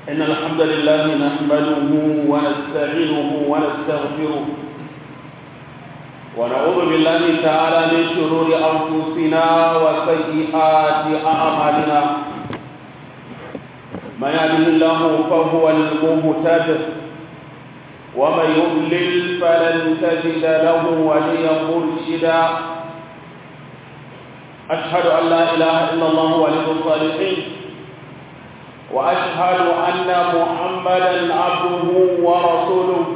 إن الحمد لله نحمده ونستعينه ونستغفره ونعوذ بالله تعالى من شرور أنفسنا وسيئات أعمالنا من يهده الله فهو المهتد ومن يضلل فلن تجد له وليا مرشدا أشهد أن لا إله إلا الله ولي الصالحين وأشهد أن محمدا عبده ورسوله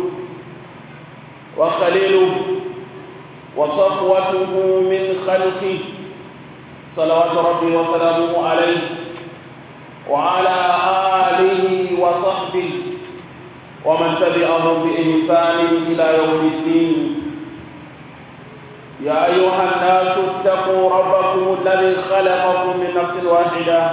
وخليله وصفوته من خلقه صلوات ربي وسلامه عليه وعلى آله وصحبه ومن تبعهم بإحسان إلى يوم الدين يا أيها الناس اتقوا ربكم الذي خلقكم من نفس واحدة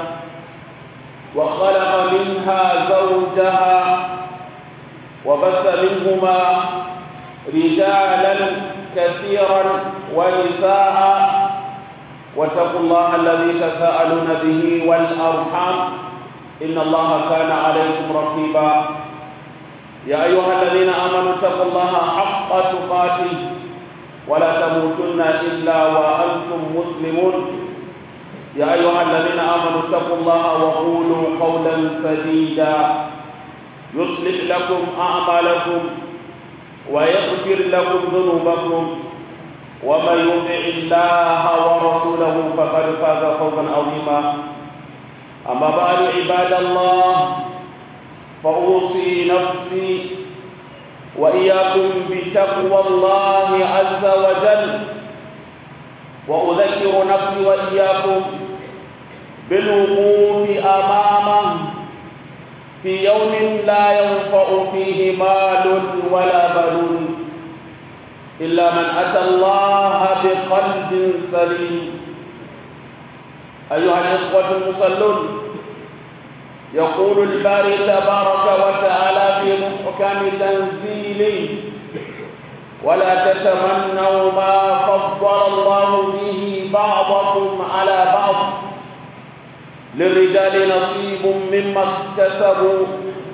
وخلق منها زوجها وبث منهما رجالا كثيرا ونساء واتقوا الله الذي تساءلون به والأرحام إن الله كان عليكم رقيبا يا أيها الذين آمنوا اتقوا الله حق تقاته ولا تموتن إلا وأنتم مسلمون يا أيها الذين آمنوا اتقوا الله وقولوا قولا سديدا يصلح لكم أعمالكم ويغفر لكم ذنوبكم ومن يطع الله ورسوله فقد فاز فوزا عظيما أما بعد عباد الله فأوصي نفسي وإياكم بتقوى الله عز وجل وأذكر نفسي وإياكم بالوقوف أمامه في يوم لا ينفع فيه مال ولا بنون إلا من أتى الله بقلب سليم أيها الإخوة المصلون يقول الباري تبارك وتعالى في محكم تنزيله ولا تتمنوا ما فضل الله به بعضكم على بعض للرجال نصيب مما اكتسبوا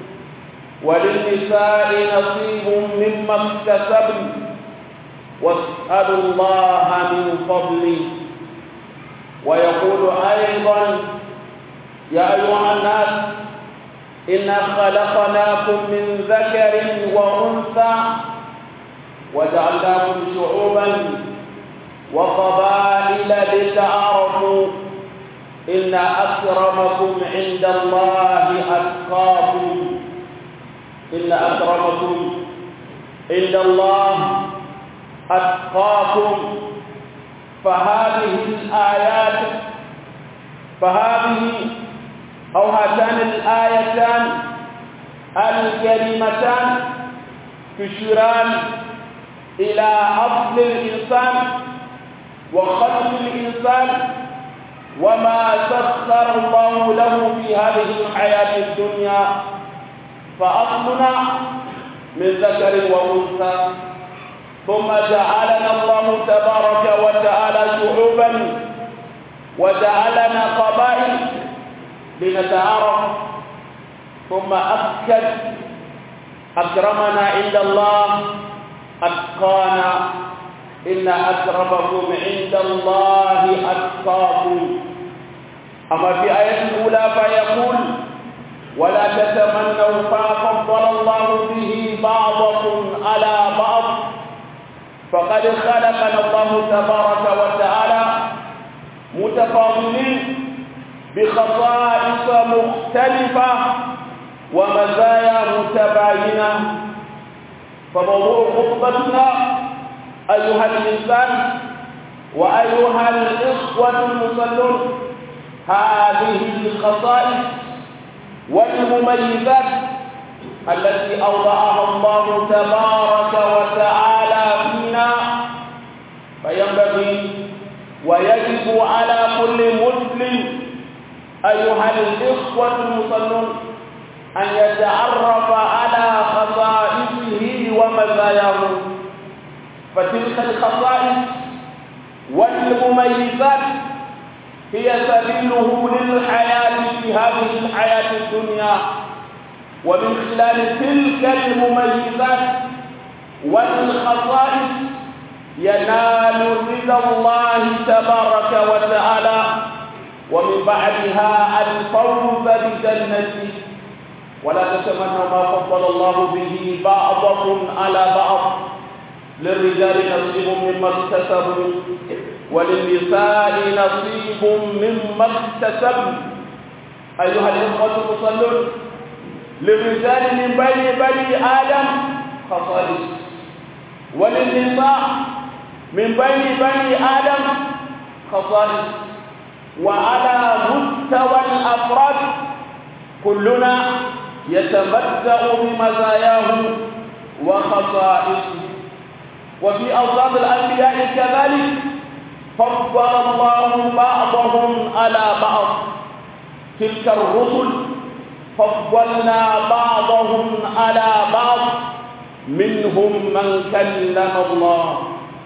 وللنساء نصيب مما اكتسبن واسألوا الله من فضله ويقول أيضا يا أيها الناس إنا خلقناكم من ذكر وأنثى وجعلناكم شعوبا وقبائل لتعارفوا إن أكرمكم عند الله أتقاكم إن أكرمكم عند الله أتقاكم فهذه الآيات فهذه أو هاتان الآيتان الكريمتان تشيران إلى أصل الإنسان وخلق الإنسان وما سخر الله له في هذه الحياة الدنيا فأصلنا من ذكر وأنثى ثم جعلنا الله تبارك وتعالى شعوبا وجعلنا قبائل لنتعارف ثم أكد أكرمنا عند الله أتقانا إن أكرمكم عند الله أتقاكم أما في آية الأولى فيقول ولا تتمنوا ما فضل الله به بعضكم على بعض فقد خلقنا الله تبارك وتعالى متفاضلين بخصائص مختلفة ومزايا متباينة فموضوع خطبتنا أيها الإنسان وأيها الإخوة المصلون هذه الخصائص والمميزات التي أوضعها الله تبارك وتعالى فينا فينبغي ويجب على كل مسلم أيها الإخوة المصلون أن يتعرف على خصائصه ومزاياه فتلك الخصائص والمميزات هي سبيله للحياة في هذه الحياة الدنيا ومن خلال تلك المميزات والخصائص ينال رضا الله تبارك وتعالى ومن بعدها الفوز بجنته ولا تتمنوا ما فضل الله به بعضكم على بعض للرجال نصيب مما اكتسبوا وللنساء نصيب مما اكتسبوا أيها الإخوة المصلون للرجال من بين بني آدم خصائص وللنساء من بين بني آدم خصائص وعلى مستوى الأفراد كلنا يتمتع بمزاياه وخصائصه وفي أوصاف الأنبياء كذلك فضل الله بعضهم على بعض تلك الرسل فضلنا بعضهم على بعض منهم من كلم الله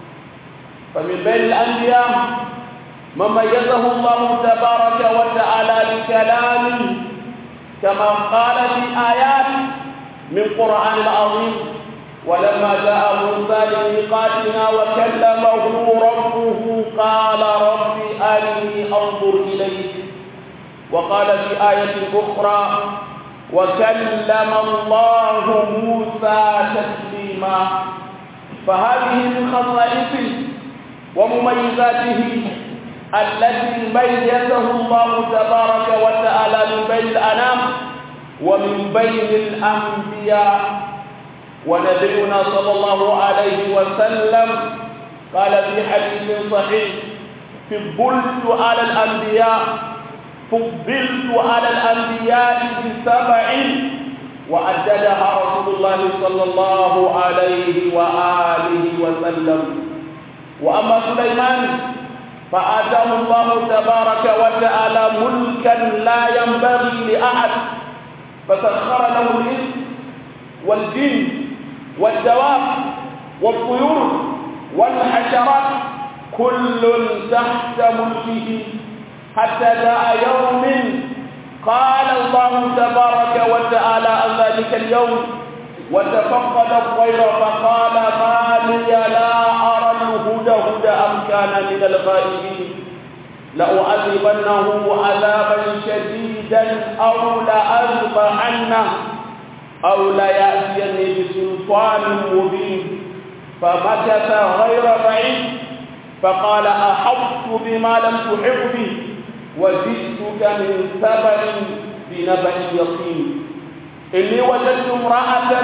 فمن بين الأنبياء من ميزه الله تبارك وتعالى بكلامه كما قال في آيات من قرآن العظيم ولما جاء موسى لميقاتنا وكلمه ربه قال رب أرني أنظر إليك وقال في آية أخرى وكلم الله موسى تكليما فهذه من خصائصه ومميزاته التي ميزه الله تبارك وتعالى من بين الأنام ومن بين الأنبياء ونبينا صلى الله عليه وسلم قال في حديث صحيح فضلت على الأنبياء فضلت على الأنبياء بسبع وأدلها رسول الله صلى الله عليه وآله وسلم وأما سليمان فآتاه الله تبارك وتعالى ملكا لا ينبغي لأحد فسخر له الإنس والجن والدواب والطيور والحشرات كل تحت ملكه حتى جاء يوم قال الله تبارك وتعالى عن ذلك اليوم وتفقد الطير فقال ما لي لا أرى الهدى هدى أم كان من الغائبين لأعذبنه عذابا شديدا أو لأذبحنه أو ليأتيني بسلطان مبين فمكث غير بعيد فقال أحطت بما لم تحط به وجئتك من سبب بنبأ يقين إني وجدت امرأة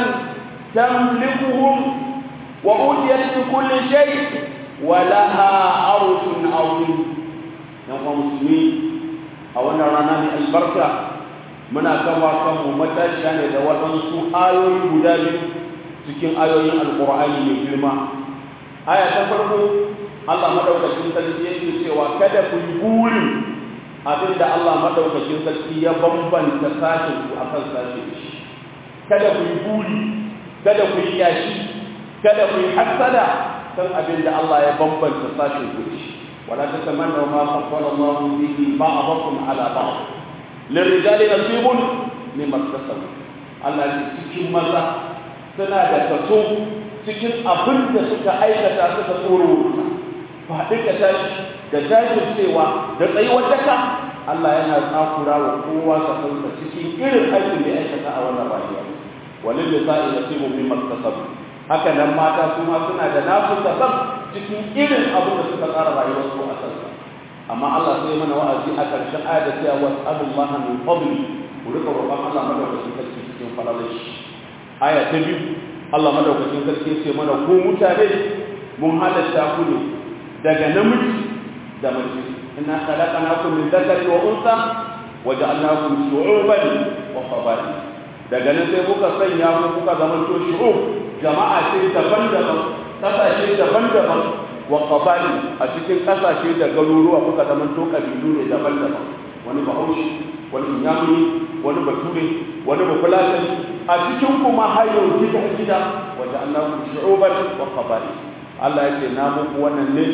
تملكهم وأوتيت بكل شيء ولها عرش عظيم يوم مسلمين أولا راناني البركة muna kama kanmu matashiya ne da waɗansu ayoyi guda biyu cikin ayoyin alƙur'ani mai girma aya ta farko Allah madaukakin sarki yake cewa kada ku yi burin abin da Allah madaukakin sarki ya bambanta sashin ku akan sashin shi kada ku yi buri kada ku yi yashi kada ku yi hasada kan abin da Allah ya bambanta sashin ku shi wala tatamannu ma faddala Allah bihi ba'dakum ala ba'd lirrijali nasibun mimma iktasabu Allah ya cikin maza suna da kaso cikin abin da suka aikata suka tsoro faɗi ka tashi da jajircewa da tsayuwar daka Allah yana tsakura wa kowa kasansa cikin irin aikin da ya aikata a wannan rayuwa walil lisa'i nasibu mimma iktasabu haka nan mata su ma suna da nasu kasab cikin irin abin da suka tsara rayuwar su a kansa amma Allah sai mana wa'azi a ƙarshen ayat da cewa was'alullaha min fadli ku rika roƙon Allah madaukakin sarki cikin falalashi aya ta biyu Allah madaukakin sarki ce mana ko mutane mun halatta ku ne daga namiji da mace inna khalaqnakum min dhakarin wa unsa wa ja'alnakum shu'uban wa qaba'il daga nan sai kuka sanya ku kuka zama to shu'ub jama'a ce daban-daban kasashe daban-daban wa qaba'il a cikin kasashe da garuruwa kuka zama to kabilu ne daban-daban wani bahaushe wani inyamuri wani bature wani bafulatani a cikin kuma hayo gida gida wa ja'alnakum shu'uban wa qaba'il Allah ya ce na muku wannan ne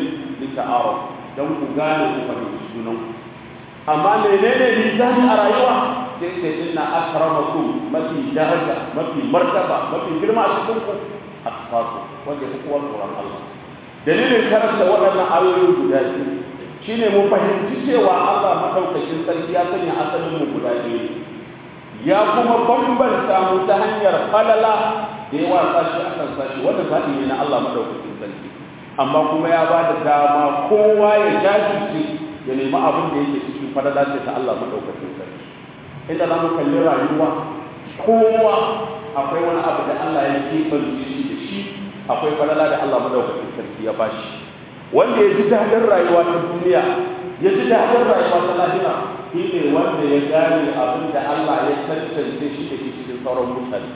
lita'aruf don ku gane ku fahimci junan amma menene mizani a rayuwa sai ce inna akramakum mafi daraja mafi martaba mafi girma a cikin ku atqakum wanda ya kowa tsoron Allah dalilin karanta waɗannan ayoyi guda biyu shine mu fahimci cewa Allah madaukakin sarki ya sanya asalin mu guda biyu ya kuma bambanta mu ta hanyar falala da yawa sashi akan sashi wanda zaɓi ne na Allah madaukakin sarki amma kuma ya ba da dama kowa ya jajirce ya nemi abin da yake cikin falala ce ta Allah madaukakin sarki inda za mu kalli rayuwa kowa akwai wani abu da Allah ya keɓance shi da shi akwai falala da Allah madaukakin sarki ya bashi wanda ya ji daɗin rayuwa ta duniya ya ji daɗin rayuwa ta lahira shi ne wanda ya gane abin da Allah ya tantance shi da shi cikin sauran mutane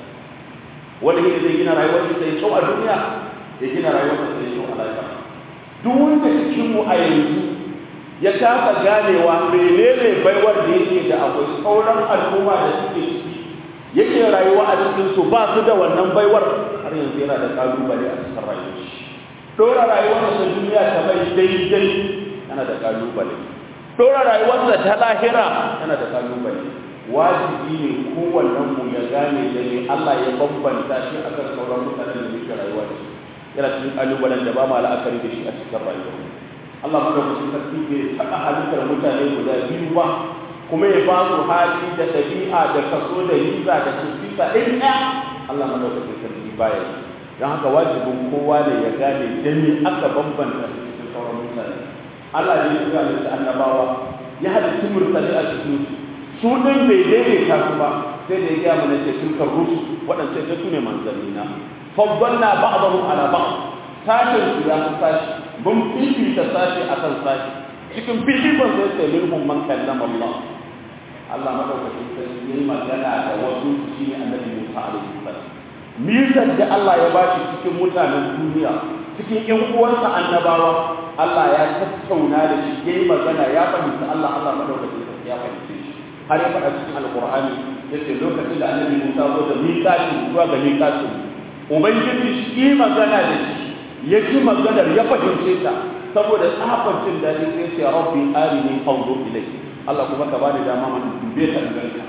wanda yake zai gina rayuwar shi sai kyau a duniya ya gina rayuwar shi sai kyau a lahira duk wanda cikin mu a yanzu ya kasa ganewa menene baiwar da yake da akwai sauran al'umma da suke ciki yake rayuwa a cikin su ba su da wannan baiwar har yanzu yana da kalubale a cikin rayuwar shi dora rayuwar ta duniya ta mai daidai yana da kalubale dora rayuwar ta lahira yana da kalubale wajibi ne kowannen mu ya gane da ne Allah ya bambanta shi akan sauran mutanen da suke rayuwa da shi yana cikin kalubalen da ba ma la'akari da shi a cikin rayuwar Allah madaukakin sarki bai taɓa halittar mutane guda biyu ba kuma ya ba su hali da ɗabi'a da kaso da riza da sufisa ɗin ɗaya Allah madaukakin sarki baya yi don haka wajibin kowa ne ya gane da me aka bambanta su cikin sauran mutane Allah ne ya halitta annabawa ya halitta murtali a cikin su su ɗin bai daidaita su ba sai da ya gaya mana ce tilkar rusu waɗanda sai su ne manzannina faddalna ba'dahum ala ba'd sashen su ya fi sashi mun fifita sashi akan sashi cikin fifikon sai sai minhum man kallama Allah Allah madaukakin sarki yayi magana da wasu shi ne annabi Musa alaihi salam mizan da Allah ya bashi cikin mutanen duniya cikin ƴan uwansa annabawa Allah ya tattauna da shi yayi magana ya fahimta Allah Allah madaukakin sarki ya fahimce shi har ya faɗa cikin alqur'ani yace lokacin da annabi Musa zo da miƙati zuwa ga miƙatin ubangiji shi magana da shi ya ji maganar ya fahimce ta saboda tsafar jin daɗi sai ce rabbi arini anzur ilayk Allah kuma ka bani dama man dube ta ganka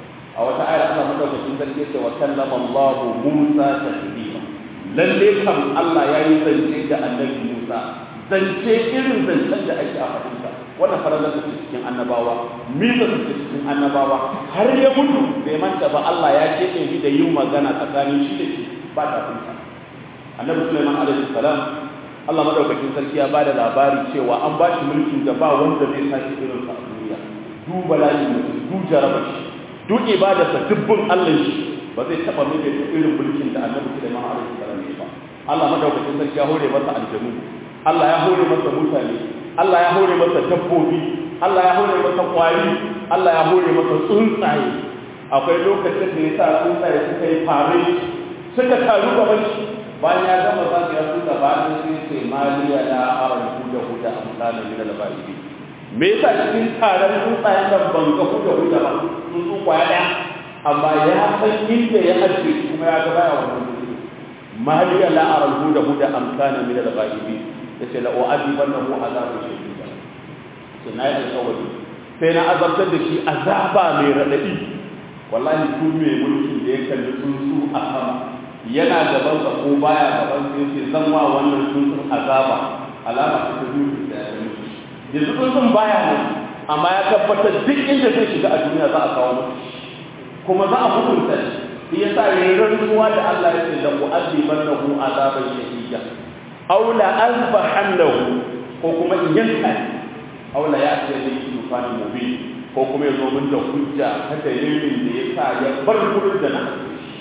a wata ayar Allah madaukakin sarki ce wa kallama Allah Musa taklima lalle kam Allah ya yi zance da annabi Musa zance irin zancen da ake a fahimta wannan faralar da cikin annabawa miza da cikin annabawa har ya mutu bai manta ba Allah ya keɓe shi da yin magana tsakanin shi da shi ba ta fahimta annabi Sulaiman alaihi salam Allah madaukakin sarki ya bada labari cewa an ba shi mulkin da ba wanda zai sake irin sa a duniya du bala'i mutum du jaraba shi du ibadarsa dubbin Allah shi ba zai taba mai da irin mulkin da annabi Sulaiman alaihi salam ya ba Allah madaukakin sarki ya hore masa aljanu Allah ya hore masa mutane Allah ya hore masa dabbobi Allah ya hore masa kwari Allah ya hore masa tsuntsaye akwai lokacin da ya sa tsuntsaye suka yi fare suka taru gaban shi bayan ya gama za su yasu da bayan sai ce maliya na aran huda huda a misalin min al-ba'ibi me yasa cikin taron tsuntsayen nan ban ga huda huda ba tsuntsu kwaya daya amma ya san inda ya ajiye kuma ya ga baya wannan tsuntsu maliya la aran huda huda am kana min al-ba'ibi yace la u'adibannahu azaban shadida sai na yi alƙawari sai na azabtar da shi azaba mai raɗaɗi wallahi duk mai mulkin da ya kalli tsuntsu a sama yana gaban sa ko baya gaban sa yake zan wa wannan tsuntsun azaba alama ta ta biyu da ya mutu yanzu tsuntsun baya nan amma ya tabbatar duk inda zai shiga a duniya za a kawo masa kuma za a hukunta shi shi yasa yayin rantsuwa da Allah ya ce la u'adibannahu azaban shadida aw la azbahannahu ko kuma in yanka aw la ya'ti bi tufani mubin ko kuma ya zo min da hujja ta dalilin da ya sa ya bar gurin da na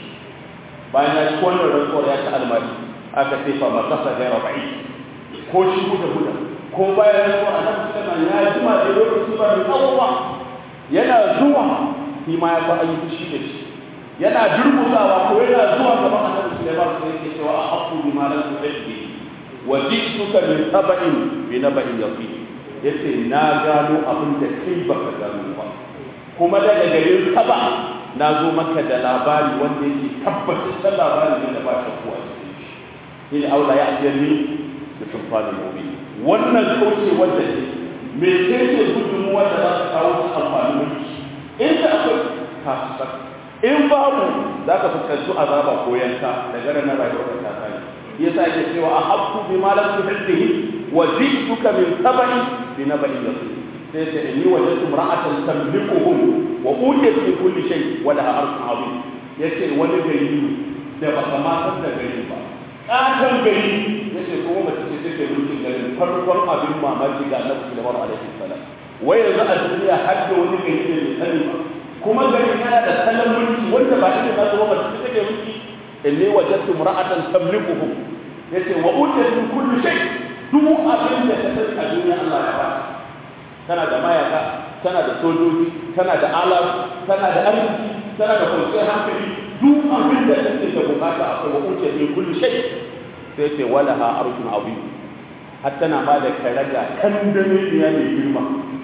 bayan ya ci wannan rantsuwar ya ci almari aka ce fa ma kasa gaira ba'i ko shi guda guda ko bayan rantsuwar a nan suka ya jima da lokaci ba mai tsawo ba yana zuwa shi ma ya fa an yi fushi da shi yana durmusawa ko yana zuwa gaban annabi Sulaiman sai yake cewa a haqqu bima lam tuhibbi wa ji'tuka min sab'in bi naba'in yaqin yace na gano abin da kai baka gano ba kuma daga garin saba na zo maka da labari wanda yake tabbatar da labari ne da ba shi kuwa cikin shi ne aula ya ajiyar ni da sulfanin gobe wannan kauce wanda ne me ce ce gudunmuwa da za ta kawo su amfani mulki inda akwai fasikan in babu za ka fuskanci azaba ko yanka daga ranar rayuwar ta tsari yasa yake cewa a habtu bi ma lam tuhdihi wa jituka min tabai bi nabai yaqin sai ta inni wajadtu imra'atan tamlikuhum wa utiyat min kulli shay wa laha arshun azim yace wani gari da ba kama san da gari ba katan gari yace kuma mace ce take mulkin garin farkon abin mamaki ga Annabi sallallahu alaihi wasallam wai yanzu a duniya har da wani gari da bai sani ba kuma gari yana da salon mulki wanda ba ita ba zuwa mace ce take mulki inni wajadtu imra'atan tamlikuhum yace wa utiyat min kulli shay duk abin da ta sani a duniya Allah ya ba tana da mayaka tana da sojoji tana da alam tana da arziki tana da kwanciyar hankali duk abin da take da bukata akwai wa utiyat min kulli shay sai ce wala ha arshun azim har tana ma da karaga kan da ne ya mai girma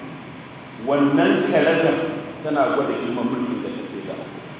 wannan karaga tana gwada girman mulkin da take da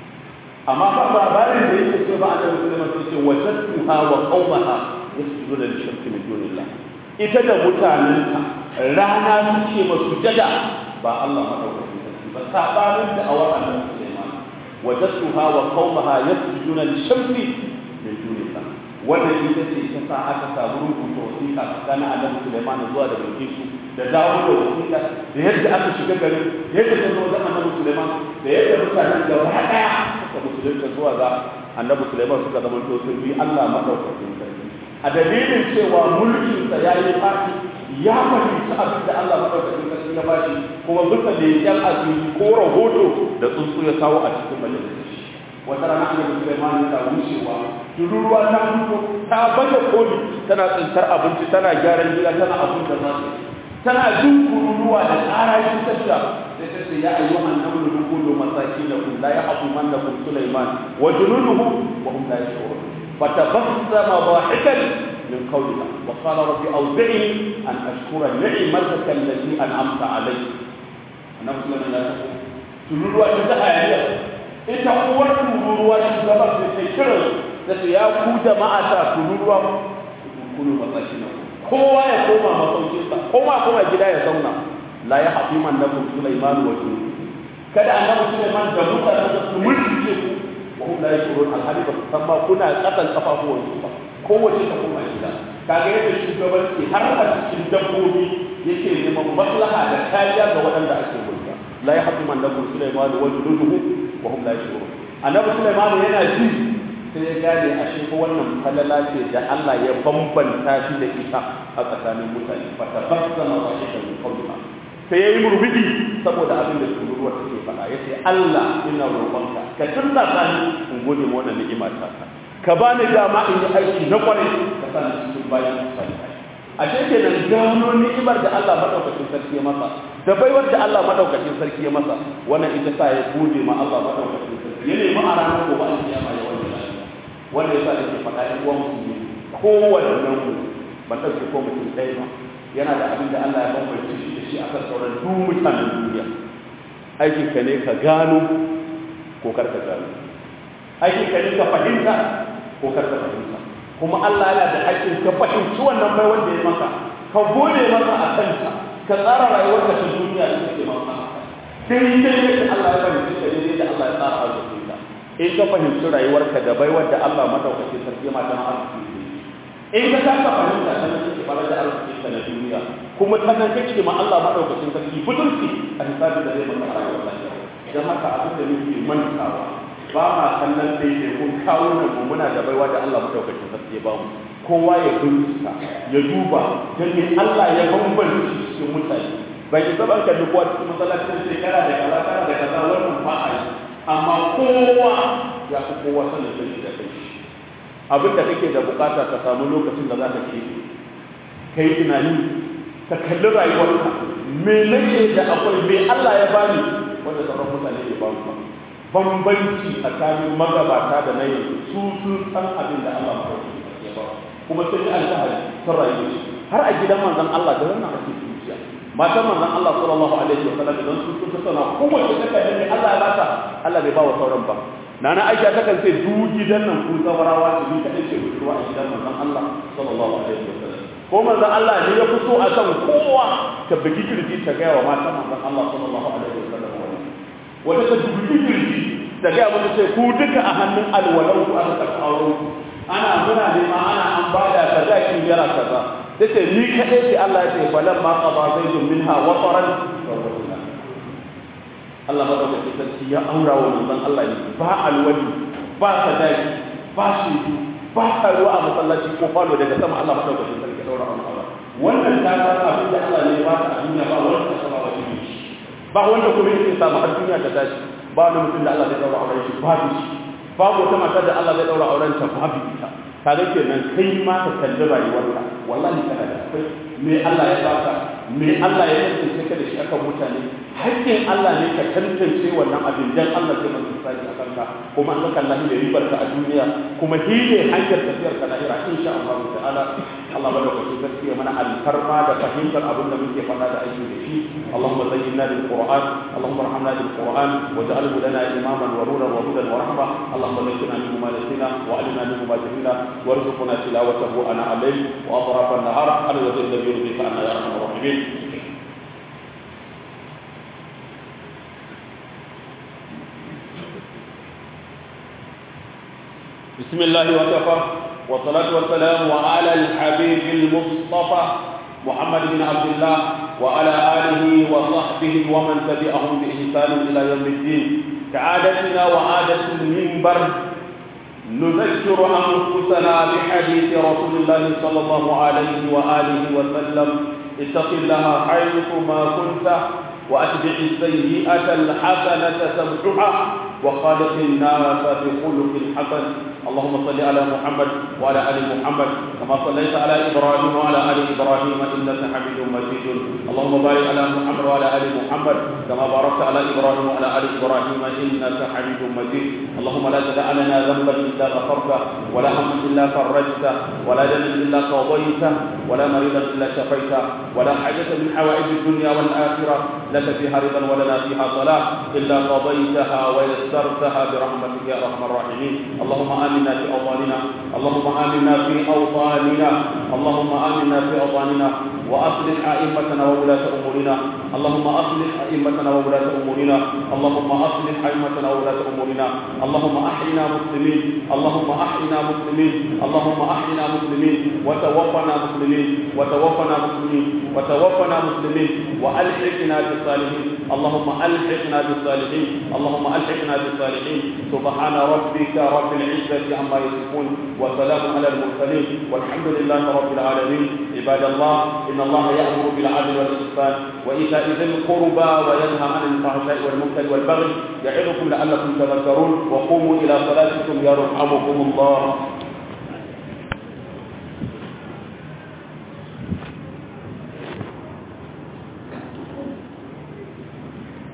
amma ba labarin da yake ce ba annabi sallallahu alaihi wasallam sai ce wajadtuha wa qaumaha yasjuduna lishamsi min dunillah ita da mutanenta rana suke masujada ba Allah madaukakin sarki ba sabanin da awar annabi Sulaiman wajadtuha wa qaumaha yasjuduna lishamsi min dunillah wannan ita ce ta sa aka samu rubuta wasiƙa tsakanin annabi Sulaiman zuwa da Bilkisu da dawo da wasiƙa da yadda aka shiga garin da yadda ta zo da annabi Sulaiman da yadda mutanen gaba ɗaya suka musulunta zuwa ga annabi Sulaiman suka zama to sun bi Allah madaukakin sarki a dalilin cewa mulkinsa ya yi fashi ya fahimci abin da Allah madaukakin sarki ya bashi kuma bisa leƙen asiri ko rahoto da tsuntsu ya kawo a cikin majalisar wata rana annabi Sulaiman ta wucewa tururuwa ta fito ta baje koli tana tsintar abinci tana gyaran gida tana abin da za su tana jin kururuwa da ƙara shi tafiya sai ta ce ya ayyuhan namlu dukulu masakin la yahdumannakum Sulaiman wa junuduhu wa hum la yashurun فتبسم ضاحكا من قولها وقال رب أوزعني أن أشكر نعمتك التي أنعمت علي نفس لنا لا تقول تنتهى يا ita uwar tururuwa shugaban da ke kiran da su ya ku jama'a ta tururuwa kunu matsashi na kowa ya koma masaukinsa koma kuma gida ya zauna la ya hafi man na kun Sulaiman wa junu kada annabi Sulaiman da mutanen da su mulke ku وهم لا يشعرون الحديث فما كنا قتل قفافه ba kowace ta koma gida kaga yadda shugabanci har a cikin dabbobi yake neman maslaha da kariya ga waɗanda ake mulka la yahdu man lakum sulaiman wa juluduhu wa hum la yashurun annabi sulaiman yana ji sai ya gane ashe ko wannan falala ce da Allah ya bambanta shi da ita a tsakanin mutane fa tabassama wa shaka min qawliha sai ya yi murmudi saboda abin da tururuwar take faɗa ya ce Allah ina roƙonka ka tunna sani in gode ma wannan ni'ima ta ka ka ba ni dama in yi aiki na kwarai ka sa ni cikin bayan salihai ashe kenan gano ni'imar da Allah madaukakin sarki ya masa da baiwar da Allah madaukakin sarki ya masa wannan ita sa ya gode ma Allah madaukakin sarki ya nemi a ranar gobe an kiyama ya wanda lafiya wanda yasa nake faɗa ɗan uwan musulmi kowanne nan mu ban ɗauke ko mutum ɗaya ba yana da abin da Allah ya bambance shi da shi akan sauran duk mutanen duniya aikin ka ne ka gano ko kar ka gano aikin ka ne ka fahimta ko kar ka fahimta kuma Allah yana da aikin ka fahimci wannan bai wanda ya maka ka gode masa a kanta ka tsara rayuwarka ta duniya da take maka dai dai yadda Allah ya fahimci ka dai da Allah ya tsara arzikin ka in ka fahimci rayuwarka da baiwar da Allah madaukakin sarki ma ta arziki in ka kasa fahimta ta nan kake fara da arziki ta na duniya kuma ta nan kake ma Allah madaukakin sarki budurci a hisabin da zai maka a rayuwar lafiya dan haka abin da muke mantawa ba ma kallon daidai kun kawo nan mu muna da baiwa da Allah madaukakin sarki ya bamu kowa ya bincika ya duba dan me Allah ya bambance cikin mutane bai yi saban ka duk wata cikin masallacin shekara da kaza kana da kaza wannan ba a yi amma kowa ya fi kowa sanin kai da kai abin da kake da bukata ka samu lokacin da za ka ke ka yi tunani ka kalli rayuwarka me nake da akwai me Allah ya bani wanda sauran mutane ya ba ba bambanci tsakanin magabata da na yanzu su sun san abin da Allah ya ba kuma sun yi alfahari sun rayu har a gidan manzon Allah da wannan ake zuciya matan manzon Allah sallallahu alaihi wa sallam idan sun sun sana kowace take da Allah ya bata Allah bai ba wa sauran ba nana Aisha ta kan ce duk gidan nan ku zawarawa su ni kadai ce budurwa a gidan manzon Allah sallallahu alaihi wa sallam ko manzon Allah ne ya fito a kan kowa ta bugi kirji ta gaya wa matan manzon Allah sallallahu alaihi wa sallam wata ta bugi kirji da ga mutu ce ku duka a hannun alwalan ku aka karɓi auren ku ana muna nema ana an bada sadaki naira kaza tace ni kadai ce Allah ya ce falan ma qada zaidun minha wataran Allah madaukakin sarki ya aura wa manzon Allah ne ba alwali ba sadaki ba shi ba karuwa a masallaci ko falo daga sama Allah madaukakin sarki ya daura wa Allah wannan ta san abin da Allah ne ba ta a duniya ba wanda ta saba wani ne ba wanda kuma yake samu har duniya ta tashi ba wani mutum da Allah zai daura auren shi babu shi babu wata mata da Allah zai daura auren ta babu ita kaga kenan kai ma ka kalli rayuwarka wallahi kana da akwai me Allah ya baka me Allah ya tantance ka da shi akan mutane hakkin Allah ne ka tantance wannan abin dan Allah zai maka tsari akan ka kuma an saka Allah da ribar ka a duniya kuma shi ne hanyar tafiyar ka lahira insha Allah ta'ala Allah ba da kwaci gaskiya mana alfarma da fahimtar abin da muke faɗa da aiki da shi Allahumma zayyinna bil Qur'an Allahumma arhamna bil Qur'an waj'alhu lana imaman wa nuran wa hudan wa rahma Allahumma zayyinna minhu ma nasina wa alimna minhu ma jahilna warzuqna tilawatahu ana al-layl wa atraf an-nahar ala wajhi alladhi yurdika anna ya arhamar rahimin بسم الله وكفى والصلاة والسلام على الحبيب المصطفى محمد بن عبد الله وعلى آله وصحبه ومن تبعهم بإحسان إلى يوم الدين كعادتنا وعادة المنبر نذكر أنفسنا بحديث رسول الله صلى الله عليه وآله وسلم اتق الله حيثما كنت وأتبع السيئة الحسنة تمحها وخالق الناس بخلق حسن اللهم صل على محمد وعلى ال محمد كما صليت على ابراهيم وعلى ال ابراهيم انك حميد مجيد اللهم بارك على محمد وعلى ال محمد كما باركت على ابراهيم وعلى ال ابراهيم انك حميد مجيد اللهم لا تدع لنا ذنبا الا غفرته ولا هما الا فرجته ولا دما الا قضيته ولا مريضا الا شفيته ولا حاجه من حوائج الدنيا والاخره لك فيها رضا ولنا فيها صلاه الا قضيتها ويسرتها برحمتك يا ارحم الراحمين اللهم امنا في اوطاننا اللهم امنا في اوطاننا اللهم امنا في اوطاننا واصلح ائمتنا وولاة امورنا اللهم اصلح ائمتنا وولاة امورنا اللهم اصلح ائمتنا وولاة امورنا اللهم احينا مسلمين اللهم احينا مسلمين اللهم احينا مسلمين وتوفنا مسلمين وتوفنا مسلمين وتوفنا مسلمين والحقنا بالصالحين اللهم الحقنا بالصالحين اللهم الحقنا بالصالحين سبحان ربك رب العزة عما يصفون وسلام على المرسلين والحمد لله رب العالمين عباد الله إن الله يأمر بالعدل والإحسان وإيتاء ذي القربى وينهى عن الفحشاء والمنكر والبغي يعظكم لعلكم تذكرون وقوموا إلى صلاتكم يرحمكم الله